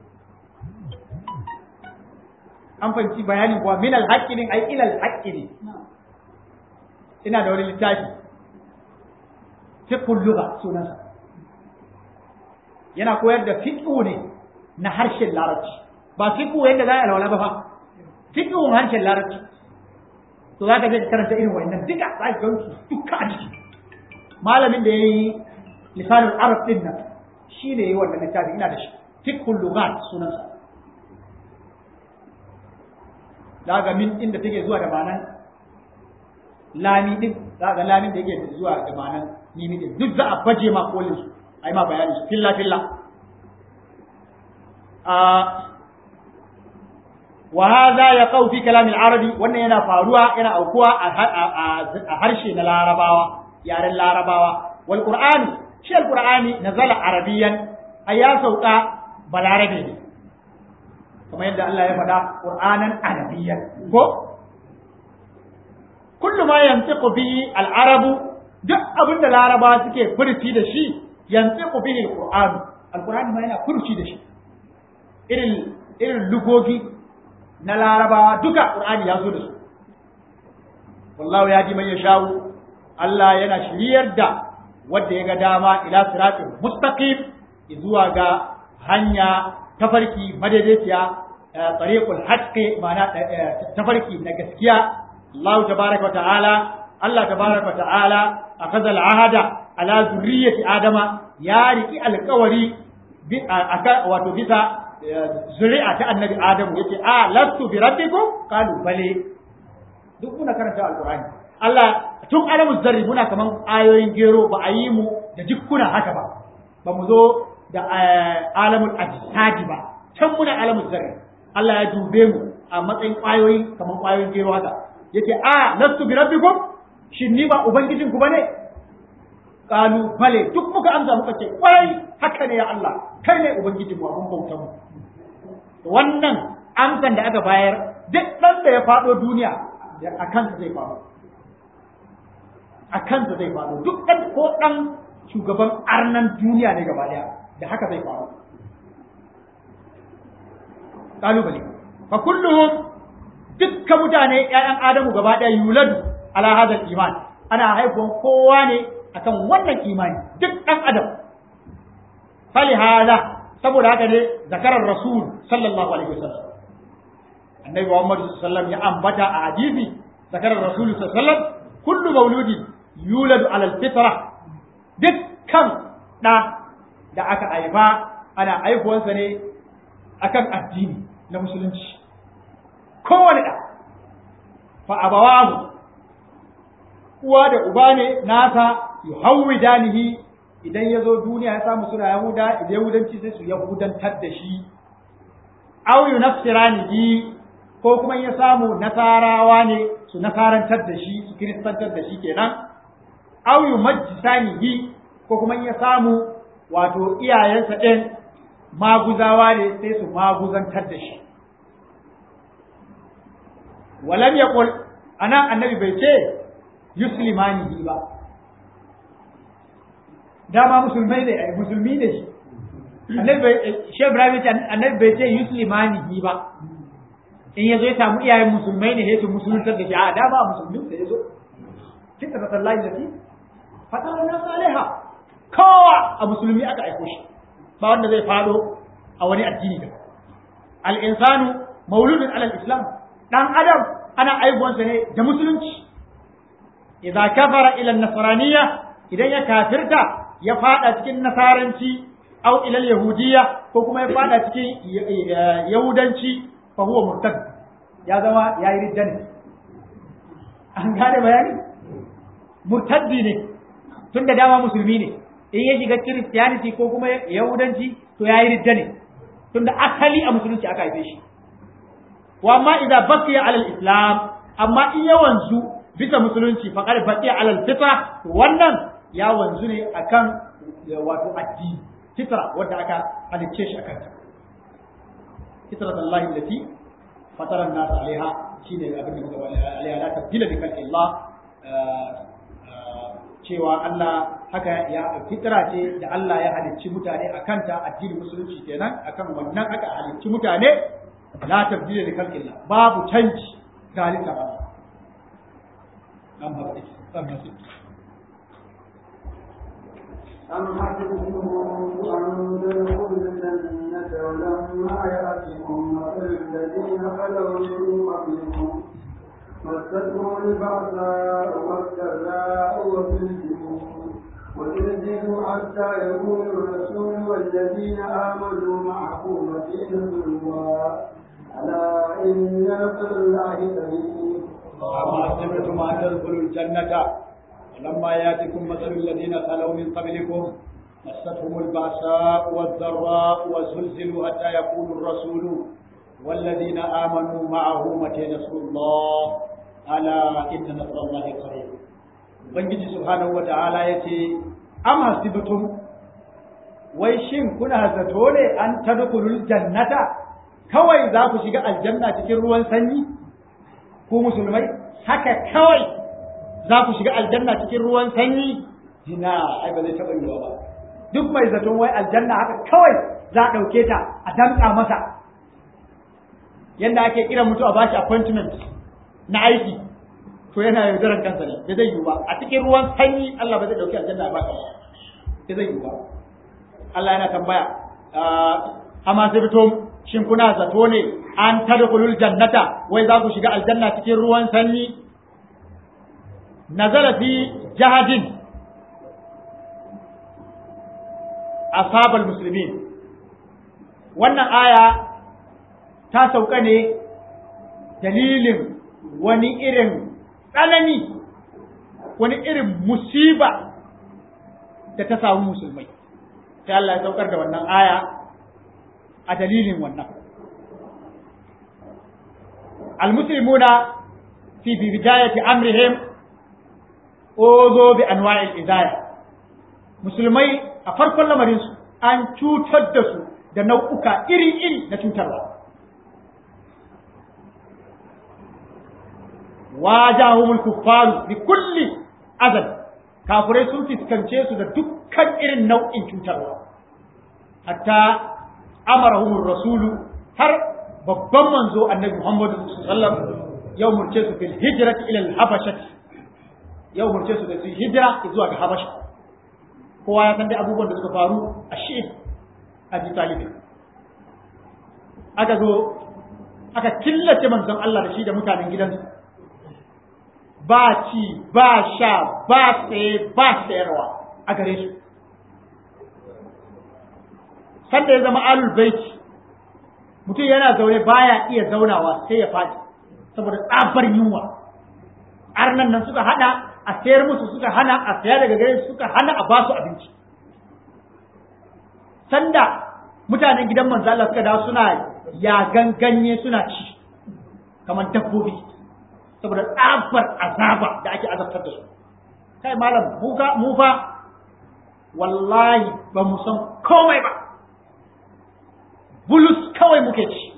an fahimci bayanin kuwa min alhaqqi din ai ila alhaqqi ne ina da wani littafi fiqhul lugha sunansa yana koyar da fiqhu ne na harshen larabci ba fiqhu yadda za a alwala ba fa fiqhun harshen larabci to za ka je ka karanta irin wannan duka za ka gansu duka a ciki malamin da ya yi lisanul arab din nan shi ne ya yi wannan littafi ina da shi fiqhul lughat sunansa za ga min inda take zuwa da ma'anan lami din za ga lamin da yake zuwa da ma'anan mimi din duk za a baje ma kolin su ai ma bayani su filla filla a wa hadha yaqau fi kalam al-arabi wannan yana faruwa yana aukuwa a harshe na larabawa yaren larabawa wal qur'ani shi al-qur'ani nazala arabiyan ayya sauka balarabe ne kamar yadda Allah ya faɗa qur'anan arabiyyan ko kullu ma yantiqu bi al-arabu duk abinda larabawa suke furci da shi yantiqu bihi al-qur'an al-qur'ani ma yana furci da shi irin irin lugogi na larabawa duka qur'ani ya zo da su wallahu ya ji man yashau Allah yana shiryar da wanda ya ga dama ila siratin mustaqim zuwa ga hanya tafarki madaidaiciya tariqul haqqi ma'ana tafarki na gaskiya Allah tabaraka wa ta'ala Allah tabaraka wa ta'ala akhadha al-ahada ala zurriyyati adama ya riki alƙawari wato bisa zuri'a ta annabi adamu yace a lastu bi rabbikum qalu bale duk muna karanta alqur'ani Allah tun alamu zarri muna kaman ayoyin gero ba a yi mu da jikkuna haka ba ba mu zo da alamul ajsadi ba can muna alamul zarri Allah ya dube mu a matsayin kwayoyi kaman kwayoyin gero haka yace a lastu bi rabbikum shin ni ba ubangijin ku bane qalu bale duk muka amsa muka ce kwarai haka ne ya Allah kai ne ubangijin mu abun bautar mu wannan amsan da aka bayar duk ɗan da ya faɗo duniya a kansa zai faɗo a kansa zai faɗo duk ɗan ko ɗan shugaban arnan duniya ne gaba ɗaya da haka zai faɗo ƙalubale fa kulluhum dukkan mutane ƴaƴan adamu gaba ɗaya yuladu ala hadal iman ana haifuwan kowa ne akan wannan imani duk ɗan adam fali hada saboda haka ne zakarar rasul sallallahu alaihi wasallam annabi Muhammad sallallahu ya ambata a hadisi zakarar rasul sallallahu alaihi wasallam kullu mauludi yuladu ala alfitra dukkan da da aka haifa ana haifuwansa ne akan addini na musulunci kowane da fa abawahu uwa da uba ne nasa yuhawwidanihi idan ya zo duniya ya samu suna yahuda idan yahudanci sai su yahudantar da shi aw yunafsiranihi ko kuma ya samu nasarawa ne su nasarantar da shi su kiristantar da shi kenan aw yumajjisanihi ko kuma ya samu wato iyayensa ɗin maguzawa ne sai su maguzantar da shi walam yaqul anan annabi bai ce yuslimanihi ba dama musulmai ne ai musulmi ne shi annabi bai shi Ibrahim ce annabi bai ce yuslimani ba in yazo ya samu iyayen musulmai ne sai su musuluntar da shi a dama musulmi da yazo kika da sallahi da shi fatara na saliha kowa a musulmi aka aiko shi ba wanda zai fado a wani addini da al insanu mauludun ala islam dan adam ana aibuwansa ne da musulunci idza kafara ila nasraniyya idan ya kafirta ya fada cikin nasaranci au ilal yahudiyya ko kuma ya fada cikin yahudanci fa huwa murtad ya zama yayi ridda ne an gane bayani murtaddi ne tun da dama musulmi ne in ya shiga christianity ko kuma yahudanci to yayi ridda ne tun da asali a musulunci aka haife shi wa amma idza baqiya ala islam amma in ya wanzu bisa musulunci faqad baqiya ala fitra wannan ya wanzu ne akan wato addini fitra wadda aka halicce shi akan ta fitrat Allah allati fatara an-nas alaiha shine abin da muka bani alaiha la tabdila bi khalqi Allah cewa Allah haka ya fitra ce da Allah ya halicci mutane akan ta addinin musulunci kenan akan wannan aka halicci mutane la tabdila bi khalqi Allah babu canji ga halitta ba an ba أم حسبتم أن تدخلوا الجنة ولما يأتكم مثل الذين خلوا من قبلكم مستهم البأساء والضراء وزلزلوا وزلزلوا حتى يقول الرسول والذين آمنوا معه متى نصر الله ألا إن نصر الله قريب أما حسبتم أن تدخلوا الجنة ولما يأتكم مثل الذين خلوا من قبلكم مستهم البأساء والضراء وزلزلوا حتى يقول الرسول والذين آمنوا معه متى نصر الله ألا إن نصر الله قريب Ubangiji subhanahu wa ta'ala ya ce, Am hasibtum wai shin kuna zato ne an tadkhulul jannata kawai za ku shiga aljanna cikin ruwan sanyi ku musulmai haka kawai za ku shiga aljanna cikin ruwan sanyi ina ai ba zai taɓa yiwa ba duk mai zaton wai aljanna haka kawai za a ɗauke ta a danƙa masa yadda ake kiran mutu a bashi appointment na aiki to yana yaudarar kansa ne da zai yiwu ba a cikin ruwan sanyi Allah ba zai ɗauki aljanna a baka ba zai yiwu ba Allah yana tambaya amma sai fito shin kuna zato ne an tadkhulul jannata wai za ku shiga aljanna cikin ruwan sanyi nazala fi jahadin ashabal muslimin wannan aya ta sauka ne dalilin wani irin tsanani wani irin musiba da ta samu musulmai sai Allah ya saukar da wannan aya a dalilin wannan المسلمون في بداية أمرهم أوذوا بأنواع الإذاية مسلمي أفرق لمرينس أن تتدسوا da nau'uka iri-iri na cutarwa. Wajahumul kuffaru bi kulli azal kafirai sun fuskance su da dukkan irin nau'in cutarwa. Hatta amarahumur rasulu har babban manzo annabi Muhammadu sallam yau murce su fil hijrati ila al-habasha yau murce su da su hijira zuwa ga habasha kowa ya san dai abubuwan da suka faru a shi a ji talibi aka zo aka killace manzon Allah da shi da mutanen gidansu ba ci ba sha ba tsaye ba sayarwa a gare su sanda ya zama alul baiti mutum yana zaune baya iya zaunawa sai ya faɗi saboda tsabar yunwa arnan nan suka hana a sayar musu suka hana a saya daga gare suka hana a basu abinci sanda mutanen gidan manzo Allah suka dawo suna yagan ganye suna ci kamar dabbobi saboda tsabar azaba da ake azabtar da su kai malam mu fa wallahi ba mu san komai ba bulus kawai muke ci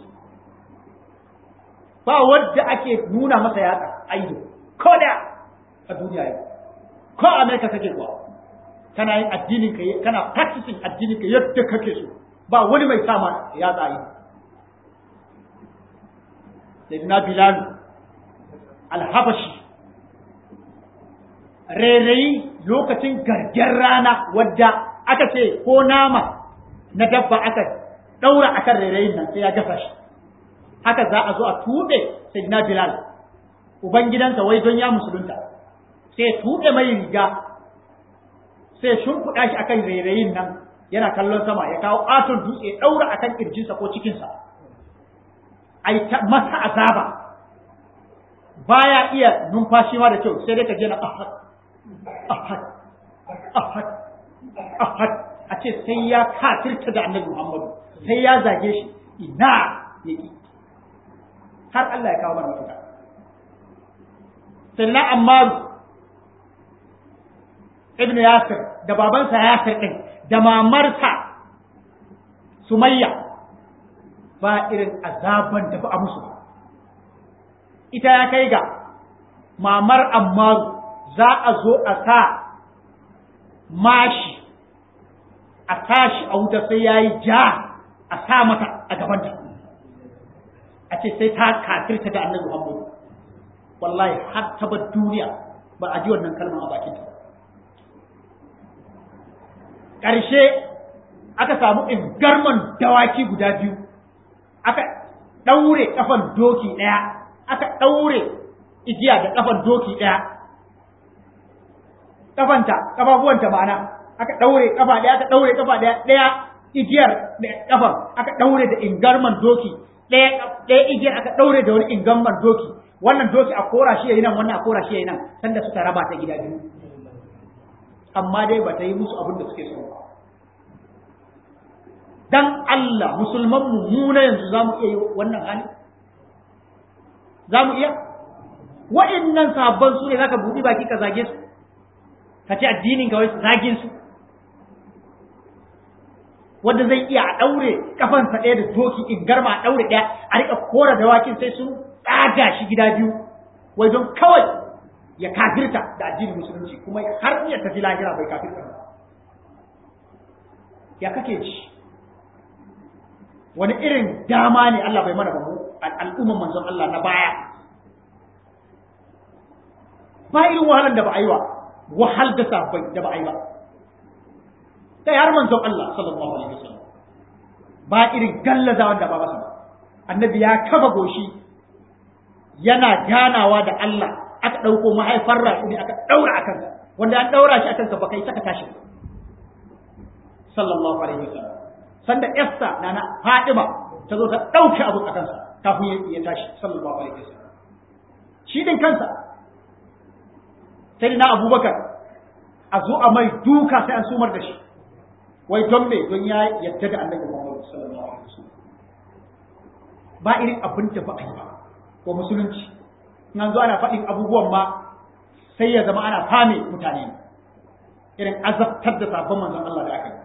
ba wadda ake nuna masa yatsa a ido ko da a duniya yau ko a amerika kake kuwa kana yin addinin ka kana practicing addinin ka yadda kake so ba wani mai sama yatsa yi sayyidina bilal alhabashi rairayi lokacin gargen rana wadda aka ce ko nama na dabba aka ɗaura a kan rairayin nan sai ya gasa shi haka za a zo a tuɓe sayyidina bilal ubangidansa wai don ya musulunta sai ya tuɓe mai riga sai ya shimfiɗa shi akan rairayin nan yana kallon sama ya kawo ƙaton dutse ya ɗaura akan ƙirjinsa ko cikinsa a yi masa azaba baya iya numfashi ma da kyau sai dai ka je na ahad ahad ahad ahad a ce sai ya kafirta da annabi muhammadu sai ya zage shi ina ya ƙi har Allah ya kawo mana mafita sannan ammaru ibn yasir da babansa yasir ɗin da mamarsa sumayya ba irin azaban da ba a musu ita ya kai ga mamar ammaru za a zo a sa mashi a tashi a wuta sai ya yi ja a sa mata a gabanta a ce sai ta kafirta da annabi Muhammad wallahi har ta bar duniya ba a ji wannan kalmar a bakin ta ƙarshe aka samu ingarman dawaki guda biyu aka ɗaure ƙafan doki ɗaya aka ɗaure igiya da ƙafan doki ɗaya ƙafanta ƙafafuwanta ma'ana aka ɗaure ƙafa ɗaya aka ɗaure ƙafa ɗaya ɗaya igiyar ƙafan aka ɗaure da ingarman doki ɗaya ɗaya igiyar aka ɗaure da wani ingarman doki wannan doki a kora shi yayi nan wannan a kora shi yayi nan sanda suka raba ta gida biyu amma dai ba ta yi musu abin da suke so ba dan Allah musulman mu mu na yanzu za mu iya yi wannan hali za mu iya wa'annan sabon su ne zaka buɗi baki ka zage su ka ce addinin ka wai zagin su wanda zai iya a ɗaure kafansa ɗaya da doki in garma a ɗaure ɗaya a riƙa kora dawakin sai sun tsaga shi gida biyu wai don kawai ya kafirta da addinin musulunci kuma har iya tafi lahira bai kafirta ba ya kake ci wani irin dama ne Allah bai mana ba mu al'umman manzon Allah na baya ba irin wahalar da ba a yi ba wahal da sabai da ba a yi ba kai har manzon Allah sallallahu alaihi wasallam ba irin gallazawa da ba masa ba annabi ya kafa goshi yana ganawa da Allah aka ɗauko mahaifar raƙumi aka ɗaura a kansa wanda an ɗaura shi a kansa ba kai saka tashi sallallahu alaihi wasallam sanda Esther na na Fatima ta zo ta ɗauke abu a kansa kafin ya tashi sallallahu alaihi wasallam shi din kansa sai na Abubakar a zo a mai duka sai an sumar da shi wai don me don ya yadda da Annabi Muhammad sallallahu alaihi wasallam ba irin abin da ba a yi ba ko musulunci nan zo ana faɗin abubuwan ma sai ya zama ana fame mutane irin azabtar da sabon manzon Allah da aka yi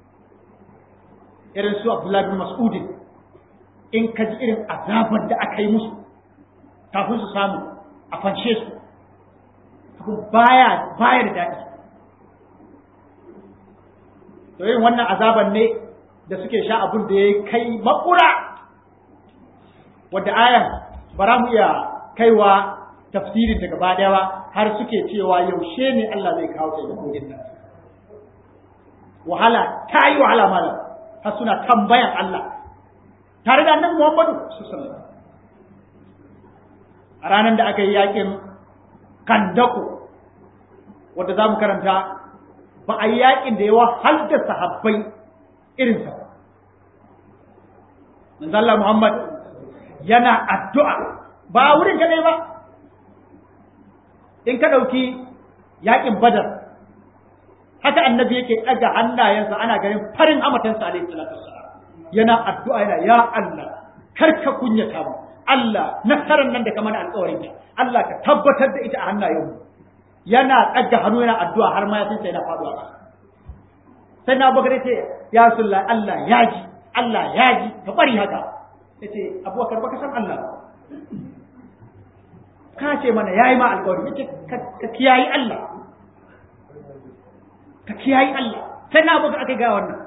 irin su Abdullahi bin Mas'ud in ka ji irin azabar da aka yi musu kafin su samu a fanshe su abu baya baya da daɗi to irin wannan azaban ne da suke sha abun da ya kai makura wadda ayan bara mu iya kaiwa tafsirin daga gaba daya ba har suke cewa yaushe ne Allah zai kawo taimakon nan wahala ta yi wahala malam har suna tambayan Allah tare da annabi Muhammadu sallallahu a ranar da aka yi yakin kandako wanda za mu karanta ba a yi yakin da yawa har da sahabbai irinsa manzo Allah Muhammad yana addu'a ba wurin kadai ba in ka ɗauki yakin badar haka annabi yake ɗaga hannayensa ana ganin farin amatansa alaihi salatu wassalam yana addu'a yana ya Allah kar ka kunyata mu Allah nasarar nan da ka mana alƙawarin ta Allah ka tabbatar da ita a hannayen mu yana ɗaga hannu yana addu'a har ma ya san sai na faɗuwa ba sai na bagare ce ya sulla Allah ya ji Allah ya ji ka bari haka yace abubakar baka san Allah ka ce mana yayi ma alƙawari yace ka kiyayi Allah ka kiyayi Allah sai na abubakar aka ga wannan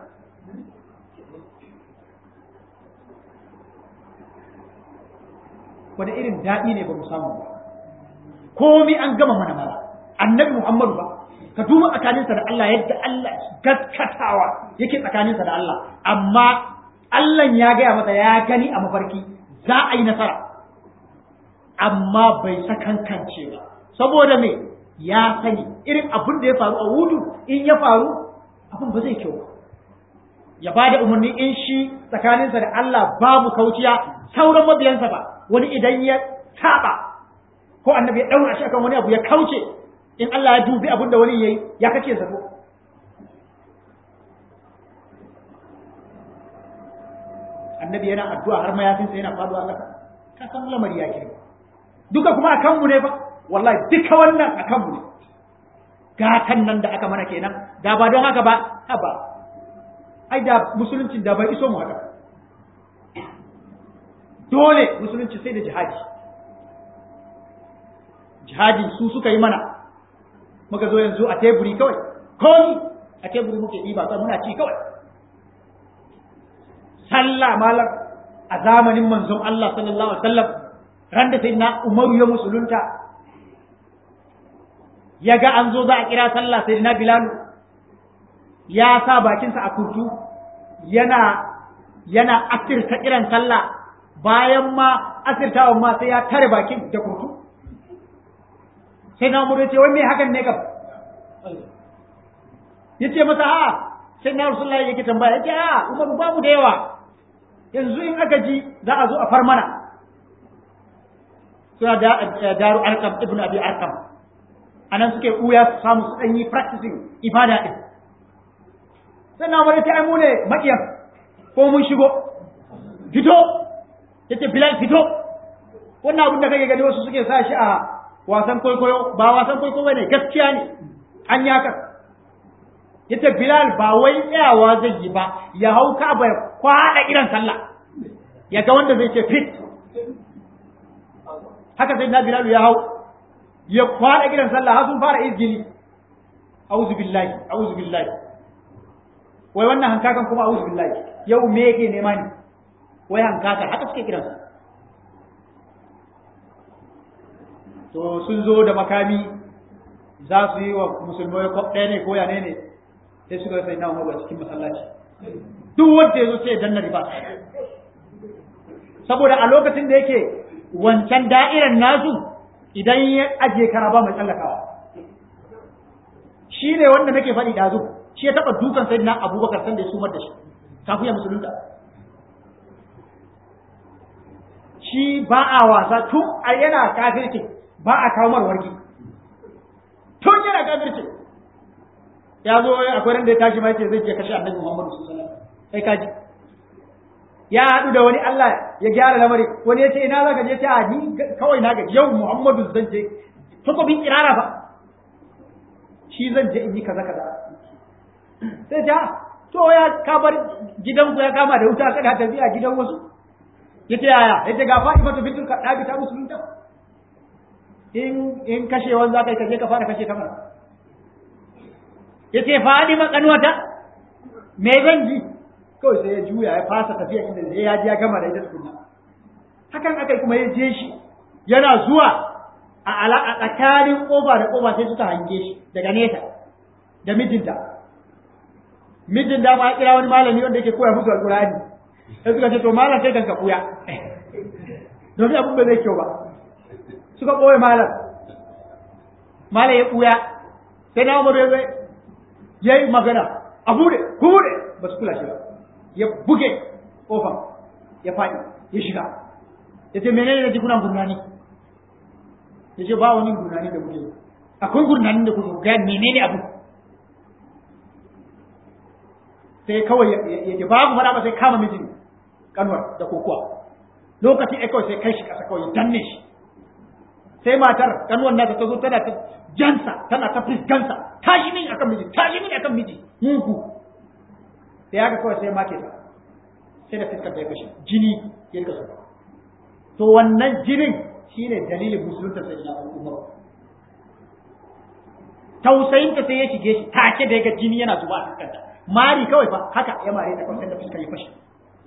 wani irin daɗi ne ba mu samu ba komi an gama mana mara annabi Muhammadu ba ka duba tsakaninsa da Allah yadda Allah gaskatawa yake tsakaninsa da Allah amma Allah ya gaya masa ya gani a mafarki za a yi nasara amma bai sakankance ba saboda me ya sani irin abin da ya faru a wudu in ya faru abin ba zai kyau ba ya ba da umarni in shi tsakaninsa da Allah babu kauciya sauran mabiyansa ba wani idan ya saba ko annabi ya daura shi akan wani abu ya kauce in Allah ya dubi abin da wani yayi ya kake zato annabi yana addu'a har mayafinsa yana faduwa ƙasa ka san lamari ya ke duka kuma a kanmu ne ba wallahi duka wannan a kanmu ne gatan nan da aka mana kenan da ba don haka ba haba ai da musulunci da bai iso mu haka dole musulunci sai da jihadi jihadi su suka yi mana muka zo yanzu a teburi kawai komi a teburi muke ɗiba kawai muna ci kawai sallah malar a zamanin manzon Allah sallallahu alaihi wasallam ran da sayyidina Umaru ya musulunta ya ga an zo za a kira sallah sayyidina Bilal ya sa bakinsa a kurtu yana yana asirta kiran sallah bayan ma asirtawan ma sai ya tare bakin da kurtu sai na umar ce wai me hakan ne kam yace masa a sai na rasulullahi yake tambaya yace a umar babu da yawa yanzu in aka ji za a zo a far mana suna da daru arkam ibnu abi arkam anan suke kuya su samu su dan yi practicing ibada din sai na umar yace ai mu ne makiyan ko mun shigo fito yace bilal fito wannan abin da kake gani wasu suke sa shi a wasan kwaikwayo ba wasan kwaikwayo ne gaskiya ne an yi haka yace bilal ba wai tsayawa zai yi ba ya hau ka bai kwada irin sallah ya ga wanda zai ce fit haka sai na bilal ya hau ya kwada irin sallah har sun fara izgili auzu billahi auzu billahi wai wannan hankakan kuma auzu billahi yau me yake nema ne wai hankaka haka suke kiransa to sun zo da makami za su yi wa musulmai kwab ɗaya ne ko yane ne sai suka sai na umaru a cikin masallaci duk wanda ya zo sai ya danna riba saboda a lokacin da yake wancan da'irar nasu idan ya ajiye kara ba mai tsallakawa shi ne wanda nake faɗi ɗazu shi ya taɓa dukan sai na abubakar sanda ya sumar da shi kafin ya musulunta shi ba a wasa tun a yana kafirci ba a kawo marwarki tun yana kafirci ya zo akwai ran da ya tashi ma yace zai je kashe annabi Muhammadu sallallahu alaihi wasallam sai kaji ya haɗu da wani Allah ya gyara lamari wani ya ce ina zaka je ta ni kawai na ga yau Muhammadu zan je takobin kirara ba shi zan je in yi kaza kaza sai ta to ya ka bar gidanku ya kama da wuta kada tafiya gidan wasu yace yaya yace ga Fatima to bintul Kadabi ta musulunta in in kashewan za ka yi kashe ka fara kashe kamar ya ce faɗi makanuwata me zan ji kawai sai ya juya ya fasa tafiya inda zai ya ji ya gama da ita tukuna hakan aka kuma ya je shi yana zuwa a ala a tsakanin ƙofa da ƙofa sai suka hange shi daga nesa da mijinta mijin da ma kira wani malami wanda yake koya musu alƙur'ani sai suka ce to malam kai kanka kuya domin abin ba zai kyau ba suka ɓoye malam malam ya ɓuya sai na umaru ya zai ya yi magana a bude ku bude ba su kula shi ba ya buge ƙofa ya faɗi ya shiga ya ce menene na ji kuna gurnani ya ce ba wani gurnani da muke akwai gurnani da kuke ga menene abu sai kawai ya ce babu faɗa ba sai kama mijin kanwar da kokowa lokacin ai kawai sai kai shi ƙasa kawai ya danne shi sai matar kanuwan nata ta zo tana ta jansa tana ta fiskansa tashi min akan miji tashi min akan miji mugu sai haka kawai sai make ta sai da fiskar da ya kashe jini ya rika zuba to wannan jinin shine dalilin musulunta sai na umar tausayin ta sai ya shige shi take da ya ga jini yana zuba a fiskanta mari kawai fa haka ya mare ta kawai sai da fiskar ya fashe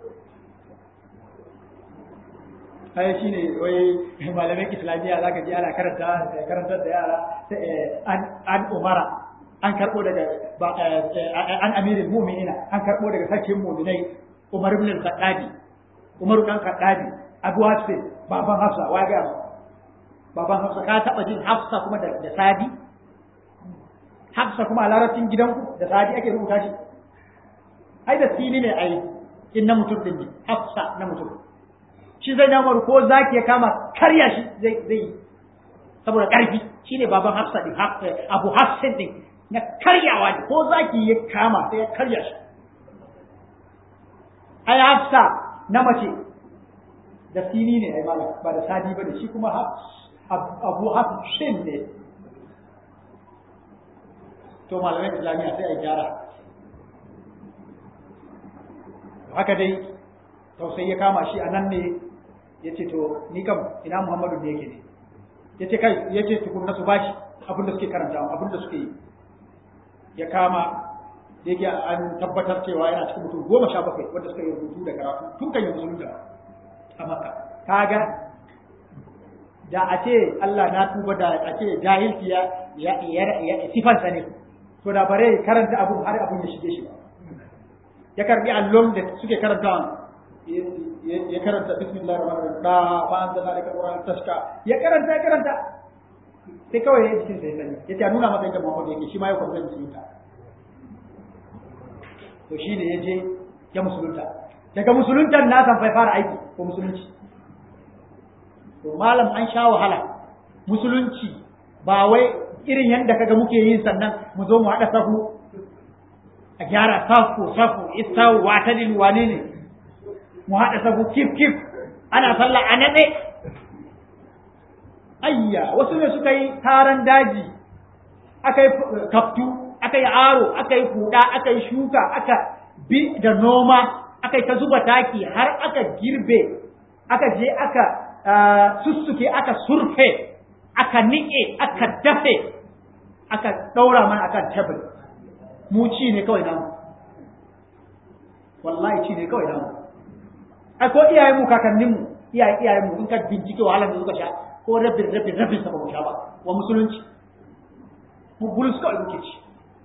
kai shi ne wai malamin islamiyya za ka ji ana karanta karantar da yara an umara an karɓo daga an amirin mu'minina an karɓo daga sarkin mu'minai umar ibn al-khattabi umar dan khattabi abu hasbi baban hafsa wa ga baban hafsa ka taba jin hafsa kuma da sadi hafsa kuma a larabcin gidanku da sadi ake rubuta shi ai da sini ne ai in na mutum din ne hafsa na mutum shi zai namar ko zaki ya kama karya shi zai zai saboda karfi shine baban Hafsa din Abu Hafsin din na karyawa ne ko zaki ya kama sai ya karya shi ai Hafsa na mace da sini ne ai malam ba da sadi ba da shi kuma Abu Hafsin ne to malamai islamiyya sai a gyara haka dai tausayi ya kama shi a nan ne ya ce to ni kam ina muhammadu da yake ne ya ce kai ya ce tukun na su bashi abin da suke karanta abin da suke yi ya kama da yake an tabbatar cewa yana cikin mutum goma sha bakwai wanda suka yi rubutu da karatu tun kan yi musulunta a makka kaga da a ce Allah na tuba da a ce jahilci ya ya sifansa ne to da bare karanta abun har abun ya shige shi ba ya karbi allon da suke karanta ya karanta bismillahir rahmanir rahim da fa anzalna laka qur'an tashka ya karanta ya karanta sai kawai ya jikin sai sani yace a nuna masa yadda Muhammad yake shi ma ya kwanta musulunta to shi ne ya je ya musulunta daga musuluntan na san fai fara aiki ko musulunci to malam an sha wahala musulunci ba wai irin yadda kaga muke yin sannan mu zo mu haɗa sahu a gyara safu safu istawu watadin wane ne mu haɗa sahu kif kif ana sallah a naɗe ayya wasu ne suka yi taron daji aka yi kaftu aka yi aro aka yi kuɗa aka yi shuka aka bi da noma aka yi ta zuba taki har aka girbe aka je aka sussuke aka surfe aka niƙe aka dafe aka ɗaura mana akan tebul mu ci ne kawai namu wallahi ci ne kawai namu ai ko iyayen mu kakannin mu iyaye iyayen mu in ka bincike wahalar da suka sha ko rabin rabin rabin sa ba mu sha ba wa musulunci mu bulus kawai muke ci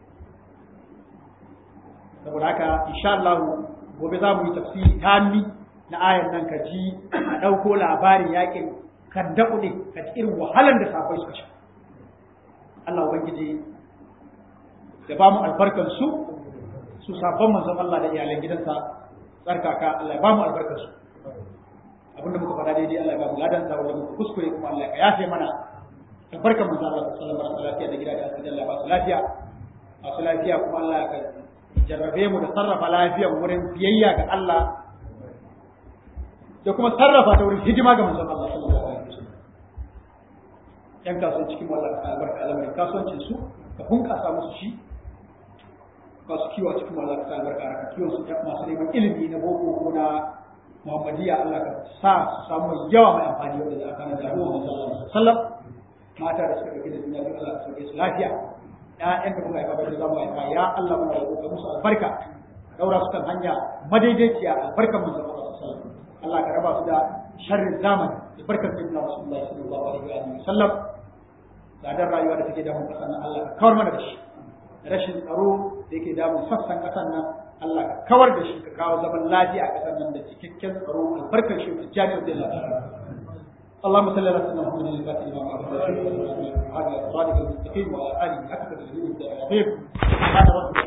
saboda haka insha Allah gobe za mu yi tafsiri tammi na ayan nan ka ji a ɗauko labarin yakin kan daɓu ne ka ji irin wahalar da safai suka sha Allah ubangiji ya ba mu albarkar su su sabon manzon Allah da iyalan gidansa tsarkaka Allah ya ba mu albarkar su abinda muka faɗa daidai Allah ya ba mu ladan sa wanda muka kuskure kuma Allah ya yafe mana albarkar manzon Allah sallallahu alaihi wasallam lafiya da gida da asali Allah ba su lafiya masu lafiya kuma Allah ya jarrabe mu da sarrafa lafiya wurin biyayya ga Allah da kuma sarrafa ta wurin hidima ga manzon Allah sallallahu alaihi wasallam yan kasuwan cikin wallah ka albarka al'amarin kasuwancin su ka bunƙasa musu shi masu kiwo cikin wallah ka albarka a kiwon su masu neman ilimi na boko ko na muhammadiyya Allah ka sa su samu yawa mai amfani wanda za a kana da ruwan manzon Allah sallallahu alaihi wasallam mata da suka ɗauki da duniya duk Allah ka sauke su lafiya ƴaƴan da muka haifa da zamu haifa ya Allah muna roƙo musu albarka daura su kan hanya madaidaiciya albarkan manzon Allah sallallahu alaihi wasallam Allah ka raba su da sharrin zamani albarkar sayyidina Rasulullah sallallahu alaihi wa sallam tsadar rayuwa da take damun kasan nan Allah ka kawar mana da shi rashin tsaro da yake damun sassan kasan nan Allah ka kawar da shi ka kawo zaman lafiya a kasan nan da cikakken tsaro albarkar shi ta jami'ar da lafiya اللهم صل على سيدنا محمد الفاتح لما أعطى هذا الصراط المستقيم وعلى آله حق تدريب الدعوة سبحان ربك